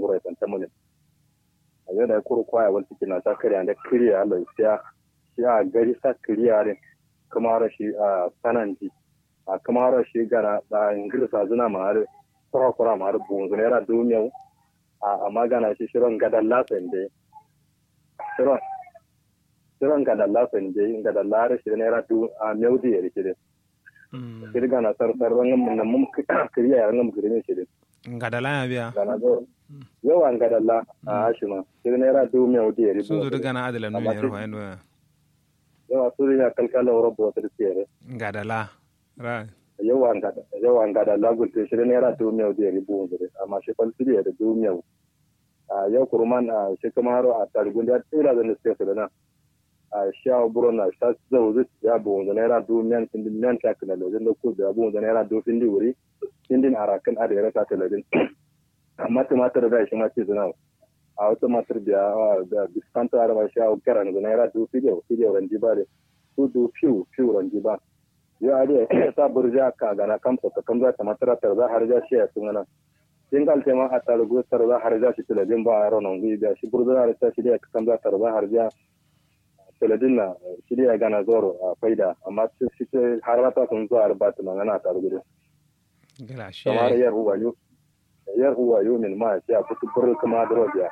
ngura tan tamunin ayo da kuru kwaya wal cikin na ta kariya da kiriya Allah ya ya gari sa kiriya ne kuma rashi a sananti a kuma rashi gana da ingirsa zuna ma har kura kura ma har bunzu ne ra duniya a magana shi shirin gadan lasan dai shirin shirin gadan lasan dai gadan lara shi ne ra du a meudi ya rike shiri gana sar sar rangam nan mum kiriya ya rangam kiriya shi dai ngadala ya biya gana zo yawa ngadalla a ashima shiri ne ra du meudi ya rike sun zo gana adala no yaro fa endo yawa suri ya kalkala robo wata tsere ngadala ra yawa ngada yawa ngada lagul te shiri ne ra du meudi ya rike bunzure amma shi falsiri ya da du meudi a yau kurman a shi kamaro a targun da tsira da nake su da nan a sha buro na sha zau zai ya bu wanda naira du miyan tindi miyan ta kana da da ku da bu wanda naira du tindi wuri tindin arakan a da ya rasa ta ladin amma tumatir da shi ma ce zuna a wata matar da da diskanta arba shi a karan da naira du fidiyo fidiyo ranji ba da su du fiu fiu ranji ba yo a da ta burja ka gana kamsa ta kamza ta matara tar za har ja shi ya sunana singal tema a tarugu tarza harja shi teledin ba a ronon gui da shi burzuna da ta shirya kan za tarza harja teledin na shirya gana zoro a faida amma shi ce har mata sun zo a rubata nan ana tarugu da gala shi kamar yar huwa yo yar huwa yo min ma shi a kutu bur kuma da robiya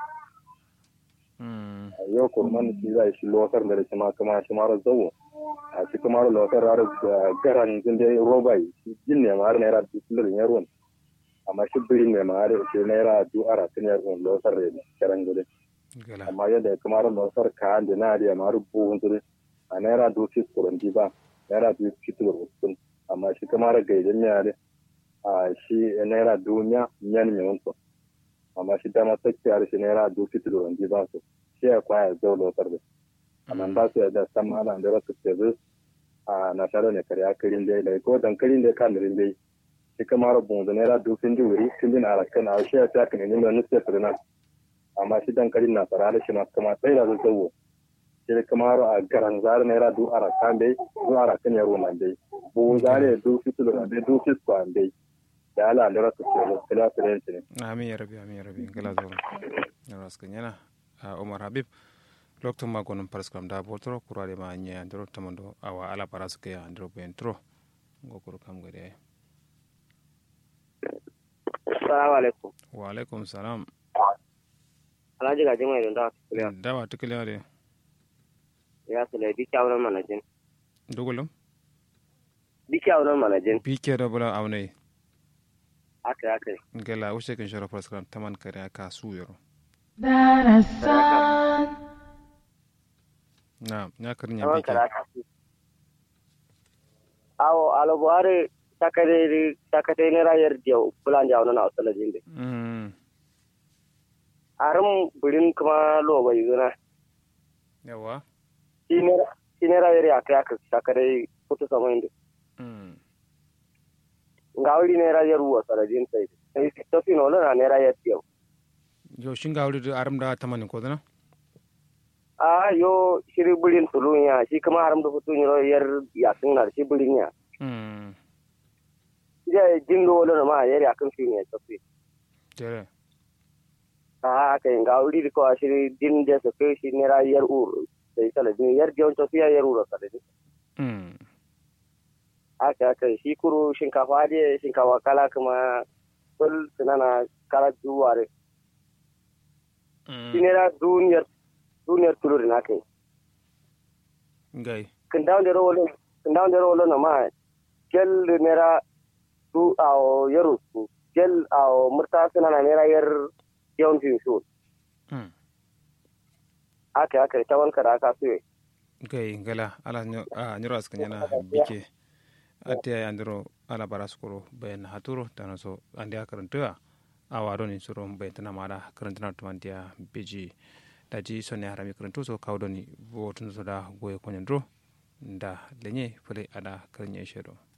yau kurman shi zai shi lokar da shi ma kuma shi mara zawo a shi kuma lokar har garan zinde robai jin ne ma har naira dukkan yarwan amma shi birin mai ma'ari shi naira du ara tun yar un losar da karan gudu amma yadda ya kamar losar ka da na da ma rubu hunzuri a naira du fi kuran ba naira du fi tur usun amma shi kamar gaidan ya da a shi naira du nya nyan mai wunto amma shi dama sakkiyar shi naira du fi tur ba su shi ya kwaya zau losar da amma ba su yadda san ma'ana da rasu ke zu a nasarar ne kariya kirin dai ko dankalin dai kan rin dai shi kamar bunzu naira dufin jiwuri tun din arakan a shi ya ta kan ne mai nufi firna amma shi dan karin na fara da shi masu kama tsaye da zuwa shi kamar a garan zare naira du arakan dai du arakan yaro nan dai bu zare du fitul na dai du fiskwa dai da ala da rasu ke da kila firenci ne amin ya rabi amin ya rabi gala zoro na raskan yana umar habib lokacin makonin paraskram da botoro kurare ma anya andro tamando awa ala paraske ya andro bentro ngokuru kam gade ay Assalamu alaikum. wa alaikum salam Alhaji gaji mai don dawa tukule. dawa tukile de Ya sule bi kyawunan manajin. dugulum Bi kyawunan manajin. bike da bula aunai Aka aka. gala ushe kan shara paraskram taman kare ka su yoro darasan na nya karnya Taman bike kara aka. Awo alo buhari takare takate ne rayar diya bulan jawo na usala jinde. mm Arum burin kuma lo bai zuna. yawa Shi ne shi ne rayar ya kai aka takare kutu sama inda. mm Nga wuri ne rayar ruwa sarajin sai. Sai tafi no na ne rayar diya. yo shinga wuri da aram da taman ko dana A yo shiri burin tulun ya shi kuma haram da fitun yar ya sun na shi burin ya. mm Ida jin do wala ma yar ya kan fi ne tafi. tere a aka yin ga wuri ko ashiri din da su kai shi ne rayar ur sai kala din yar jiyon to fiya yar ur kala din mm aka aka shi kuru shinkafa da shinkafa kala kuma kul tunana kala duware shi ne ra duniyar duniyar tulur na kai gai kin dawo da rolo kin dawo da rolo na ma gel ne ra du a yaru su gel a murta sunana ne ra yar yawan fin su mm aka aka ta wanka da aka suye gai gala ala nyo a nyoro askan yana bike ate ya andro ala baraskoro bayan haturo tana so ande akarantuwa a wado ni suro bayan tana mara karantuna tumantiya beji daji sonne harami karantu so kawdoni wotun so da goye konyandro da lenye fule ada karnya shedo